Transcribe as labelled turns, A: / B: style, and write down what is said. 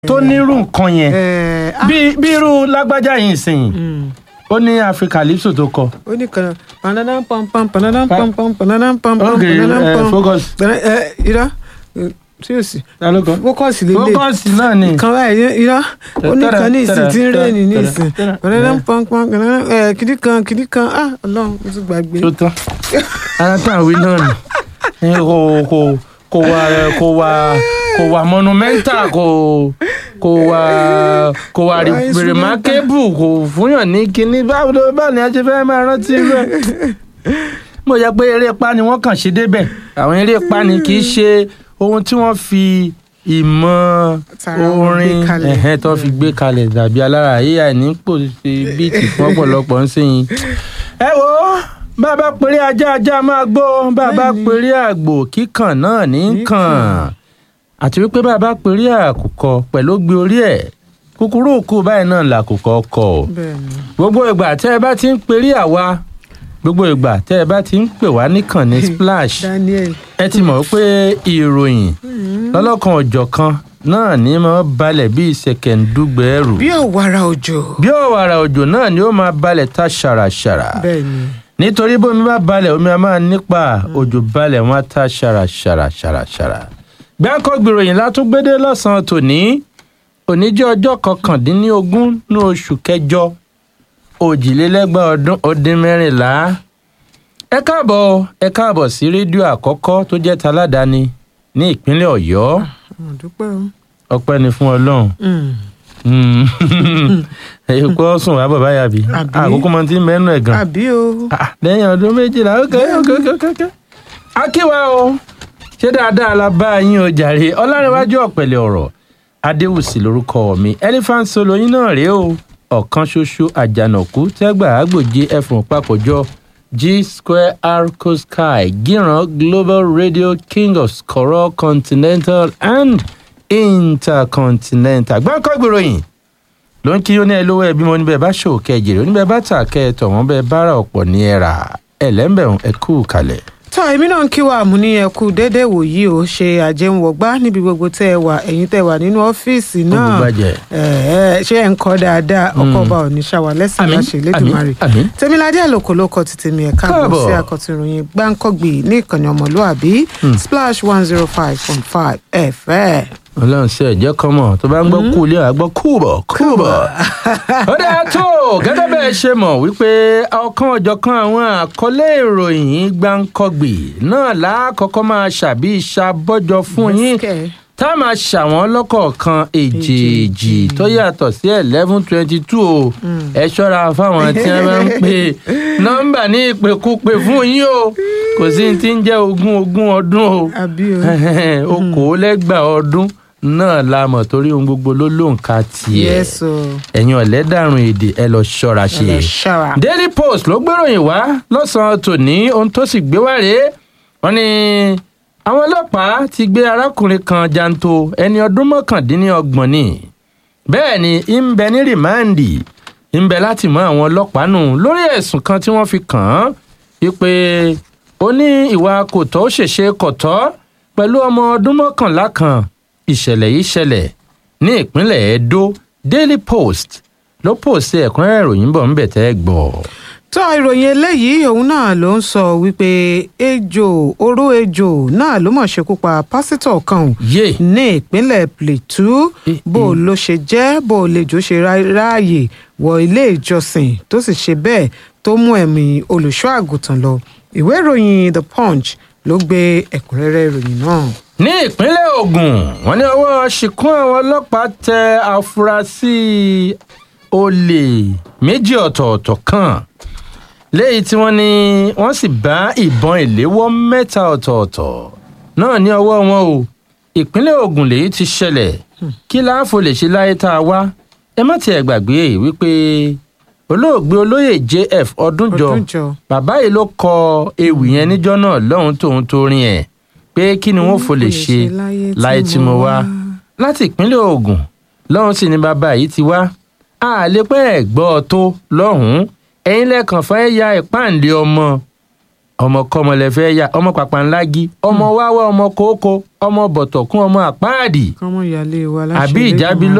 A: tó nírú nǹkan yẹn
B: ẹ ah,
A: bí bí irú lágbájá yìí sìn ó ní africalypso tó kọ
B: ó ní kan panadam pam pam panadam pam pam panadam pam pam
A: ok
B: panadam
A: eh,
B: pam
A: focus
B: ẹ irọ́ tí o sì
A: ta ló kọ
B: fókọ̀sì lélẹ̀
A: focus náà ni
B: kan báyìí irọ́ ó ní kan ní ìsìn tí ń rẹ̀ ní ní ìsìn
A: tẹ́rẹ̀,
B: panadam pam pam panadam ẹ kìdí kan kìdí kan ah ọlọ́run mo ti gbàgbé.
A: tó tán ara tá à ń wí náà nù Eh, kò kò kò wà kò wà kò wà monumental kò kò wà kò wà
B: Wà instrumental.
A: remarkable kò fúnyàn ní kinní báwo ló báwo ni a ṣe fẹ́ máa rántí rẹ̀ mo yẹ pé eré pa ni wọ́n kàn ṣe débẹ̀ àwọn eré pa ni kì í ṣe ohun tí wọ́n fi ìmọ̀
B: Tara wọn gbé
A: orin
B: kalẹ̀.
A: ẹ̀hẹ́n tó fi gbé kalẹ̀ dàbí alára ai ní pò ṣe bíìtì fún ọ̀pọ̀lọpọ̀ ń sẹ́yìn. ẹ wo bàbá péré ajá ajá máa gbó bàbá
B: Bẹ́ẹ̀ni.
A: péré àgbò kíkàn náà ní
B: Ní
A: kàn
B: kàn.
A: àti wípé bàbá péré àkùkọ pẹ̀lú gbé orí ẹ̀ kúkúrú òkú báyìí náà làkùkọ kọ ọ́
B: bẹ́ẹ̀ni
A: gbogbo ìgbà tẹ́ ẹ bá ti ń perí àwa gbogbo ìgbà tẹ́ ẹ bá ti ń pè wá nìkan ní splash
B: Daniel
A: ẹ ti mọ̀ pé ìròyìn lọ́lọ́kan ọ̀jọ̀kan náà ní máa balẹ̀ bíi ṣẹ̀kẹ̀ǹdùgbẹ̀ ẹrù
B: bí ọ̀wàrà òjò
A: bí ọ̀wàrà òjò náà ni ó máa balẹ̀ ta ṣàràṣàrà
B: bẹ́ẹ̀ni
A: nítorí bómi bá balẹ̀ omi a máa nípa òjò balẹ̀ wọn á ta ṣàràṣàrà ṣàràṣàrà gbáǹkọ́ gbìròyìn látúgbédé lọ́sàn-án tòní òní jẹ́ ọjọ́ kọkàndínlógún ní oṣù kẹjọ òjìlélẹ́gbàá ọdún ó dín mẹ́rìnlá ẹ káàbọ̀ o, ẹ káàbọ̀ sí rédíò àkọ́kọ́ tó jẹ́ taládàáni ní ìpínlẹ̀ ọ̀yọ́
B: mo dúpẹ́ o.
A: ọpẹ́ ni fún ọlọ́run
B: Mm.
A: èyí kò sùn wá bàbá yàbí
B: Àbí?
A: àkókò máa ti ń mẹ́nu ẹ̀ gan
B: àbí o
A: Ah, lẹ́yìn ọdún méjìlá ok ok ok ok ok. akíwá o ṣé dáadáa la bá yín o jàre ọlárẹ̀wájú ọ̀pẹ̀lẹ̀ ọ̀rọ̀ adéwùsì lórúkọ mi elephant solo yín náà rèé o ọ̀kan ṣoṣo àjànàkú tẹ́gbà àgbòjì ẹ̀fọ̀n papọ̀jọ g square arco sky gíran global radio king of skoro continental and intercontinental gbọ́ǹkọ́ gbèròyìn ló ń kí ó ní ẹ lówó ẹbí mo níbẹ̀ bá ṣòwò kẹjìrì oníbẹ̀ bá tà kẹ́ ẹ tọ̀ wọ́n bẹ́ẹ̀ bára ọ̀pọ̀ ní ẹ rà ẹ lẹ́ńbẹ̀rún ẹ kú kalẹ̀.
B: tọ́ èmi náà ń kí wa mú ní ẹkú déédéé wòyí o ṣe àjẹmwọ̀gbá níbi gbogbo tẹ́ ẹ wà ẹ̀yin tẹ́ ẹ wà nínú ọ́fíìsì náà
A: Olùgbàjẹ́.
B: Ẹ̀ẹ́, ṣé ẹ̀ ń kọ́ dáadáa ọkọ̀ ọba ò ní ṣàwà lẹ́sìn
A: Àmín,
B: láṣẹ lẹ́dùnmarè
A: àmín, àmín.
B: tèmiládé àlòkò ló kọ ti tèmi ẹ̀ka àbọ̀
A: Káàbọ̀.
B: sí àkọ́tún ìròyìn gbáǹkọ́gbì ní ìkànnì ọmọlúàbí splash one zero five point five fm.
A: ọlọ́run ṣe ẹ̀jẹ̀ kan mọ̀ tó bá ń gbọ́ kú ilé àgbọ̀ kúbọ̀ kúbọ̀. ó dáa tó gẹ́gẹ́ bẹ́ẹ̀ ṣe mọ̀ wípé ọ̀kan ọ̀jọ̀kan àwọn àkọlé ìròyìn gbáǹkọ́gbì náà lákọ̀ọ́kọ́ máa ṣàbí ìṣàbọ̀jọ fún yín
B: Bẹ́sìkẹ̀.
A: tá a máa ṣàwọn lọ́kọ̀ọ̀kan èjèèjì tó yàtọ̀ sí eleven twenty two o ẹ ṣọ́ra fáwọn tí wọ́n máa ń pè nọ́mbà ní ìpèkúpè fún yín o kò sí ní ti ń jẹ́ ogún ogún ọdún o
B: àbí o
A: okòólẹ́gbàá ọdún náà la mọ̀ torí ohun gbogbo ló lóǹkà tiẹ̀
B: yes o
A: ẹ̀yin ọ̀lẹ́dàrún èdè ẹ lọ ṣọ́ra ṣe
B: ẹ lọ ṣọ́ra.
A: daily post ló gbéròyìn wá lọ́sàn-án tòní ohun tó sì gbé wá rèé wọ́n ní àwọn ọlọ́pàá ti gbé arákùnrin kan janto ẹni ọdún mọ́kàndínlọ́gbọ̀n ni bẹ́ẹ̀ ni ń bẹ ní rìmáǹdì ń bẹ láti mọ àwọn ọlọ́pàá nù lórí ẹ̀sùn kan tí wọ́n fi kàn án wípé ó ní ìwà kò tọ́ ó ṣèṣe kò tọ́ pẹ̀lú ọmọ ọdún mọ́kànlá kan ìṣẹ̀lẹ̀ yìí ṣẹlẹ̀ ní ìpínlẹ̀ edo daily post ló pòsí ẹ̀kúnrẹ́rẹ́ ìròyìn bọ̀ ń bẹ̀ tẹ́ gbọ́.
B: tó ìròyìn eléyìí òun náà ló ń sọ wípé ejò oró ejò náà ló mọ̀ ṣekú pa pásítọ̀ kan ò
A: yé
B: ní ìpínlẹ̀ plateau
A: Eh,
B: bó o ló ṣe jẹ́ bó o lè jò ṣe ra- ráàyè wọ ilé ìjọsìn tó sì ṣe bẹ́ẹ̀ tó mú ẹ̀mí olùṣọ́ àgùntàn lọ ìwé ìròyìn the punch ló gbé ẹ̀kúnrẹ́rẹ́ ìròyìn náà.
A: ní ìpínlẹ̀ ogun wọ́n ní ọwọ́ ṣìkún àwọn ọlọ́pàá tẹ àfúrásì olè méjì ọ̀tọ̀ọ̀tọ̀ kan léyìí tí wọ́n ní wọ́n sì bá ìbọn ìléwọ́ mẹ́ta ọ̀tọ̀ọ̀tọ̀ náà ní ọwọ́ wọn o ìpínlẹ̀ ogun lèyí ti ṣẹlẹ̀ kí láàfo lè ṣe láyé tá a wá ẹ má tiẹ̀ gbàgbé wípé olóògbé olóyè jf ọdúnjọ
B: Ọdúnjọ.
A: bàbá yìí ló kọ ewì yẹn níjọ́ náà lọ́hùn tóun tó rin ẹ̀ pé kí ni wọ́n fò lè ṣe láyé tí mo wá láti ìpínlẹ̀ ogun lọ́hùn sì ni bàbá yìí ti wá a lè pẹ́ ẹ̀ gbọ́ ọ tó lọ́hùn ẹ̀yin lẹ́kàn fẹ́ ya ìpáǹlé ọmọ ọmọ kọ́mọ lẹ fẹ́ yà ọmọ pàpàǹlági ọmọ wáwá ọmọ kókó ọmọ bọ̀tọ̀kún ọmọ àpáàdì
B: kọ́mọ ìyáálé wa láṣẹ
A: àbí ìjábí
B: Elédùmarè.